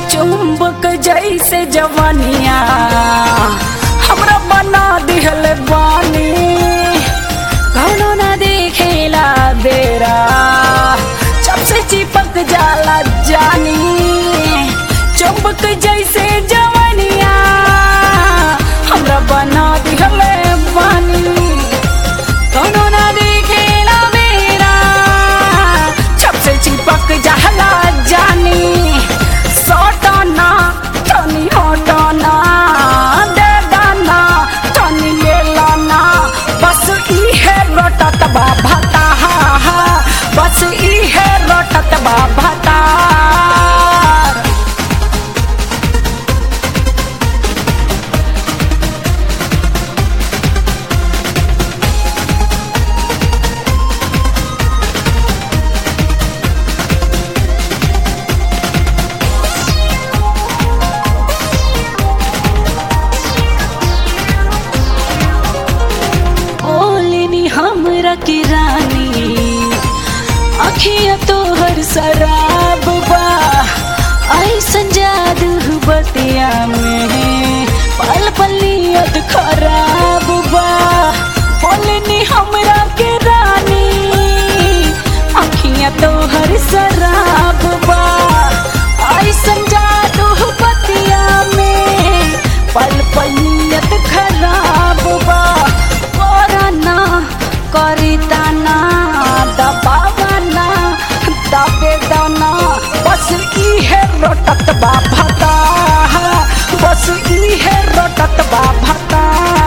चुंबक जैसे जवानिया हमरा बना दिहल बानी कौनो ना देखेला बेरा जब से चिपक जाला जानी चुंबक जैसे जवानिया हमरा बना दिहल बानी कौनो ना देखेला बेरा जब से चिपक जाला जानी सटना तनी हटना दे दाना तनी ले लाना बस इहे रटत बा भता बस इहे रटत बा भता ओलिनी हमरा की रानी अखिया तोहर शराब बा ऐसन जादू बतिया में पल पलियत खराब बा ओलिनी हमरा के रानी अखिया तोहर शराब बा ऐसन जादू बतिया में पल पलियत खराब बा करना करिताना दबावना दबे दाना बस इहे रोटत बा भता बस इहे रोटत बा भता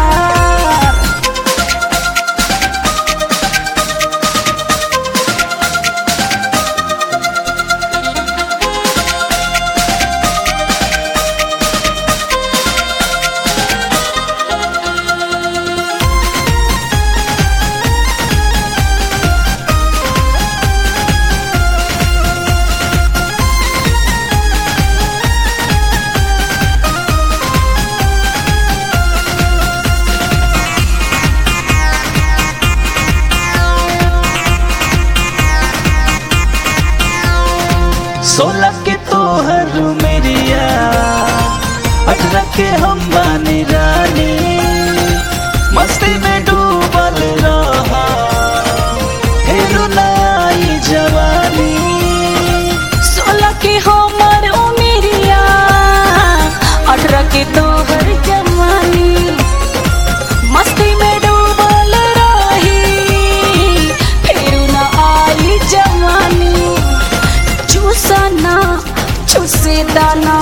सोलह के तोहर मेरिया अठारह के हम बानी रानी मस्ती में डूबल रहा हेरू नई जवानी सोलह के हमर उमिरिया अठारह के तोहर जवानी मस्ती में डूबल रही फिर न आई जवानी चूसना चूसे दाना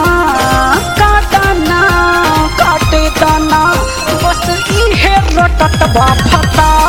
काटना काटे दाना बस इहे रटत बा फता